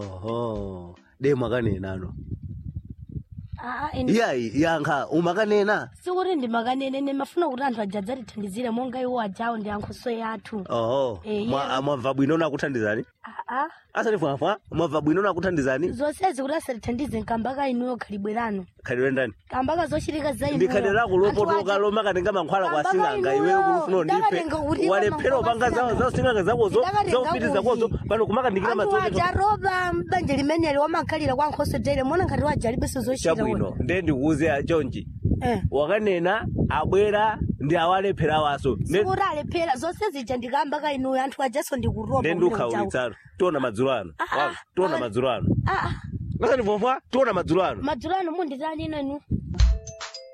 oho de mwakanena ano aa ine iyayi yankha umakanena sikuti ndimakanene ine mafuna kuti anthu aja adzatithandizire monga iwo ajawo ndi ankhoso yathu oho Eh, Mwa- yeah. mwabva bwino nakuthandizani aa asati fwafwa mwabva bwino nakuthandizani zonsezi kuti asatithandize nkambaka inuyo khalibwerano khalidwe ndani kambaka zochitika za inuyo. ndi khalidwe lako Anthu lopotoka aja- lomakatenga mankhwala kwa Kambaka sing'anga inuyo, iweyo kulufuna undipe ndakatenga kuti walephera mankhwala upanga kwa za za sing'anga zakozo Ndakatenga zaufiti zakozo kuti. pano kumakandikira anthu madzote aja roba mbanja limeneli wamakhalira kwa nkhoso tere mona ngati wajalibenso zochita chabwino nde ndikuuze chonchi Eh. wakanena abwera ndi awalephera waso Nde- sikuti alephera zonse zija ndikambaka inuyo anthu ajaso ndikuroba nde kuti ujawo. ndiukhaulitsano tiona madzulo ano Ah, ah, Wa- tiona ah. madzulo ano Ah, ah, asati fwafwa tiona madzulo ano madzulo ano munditani ino inu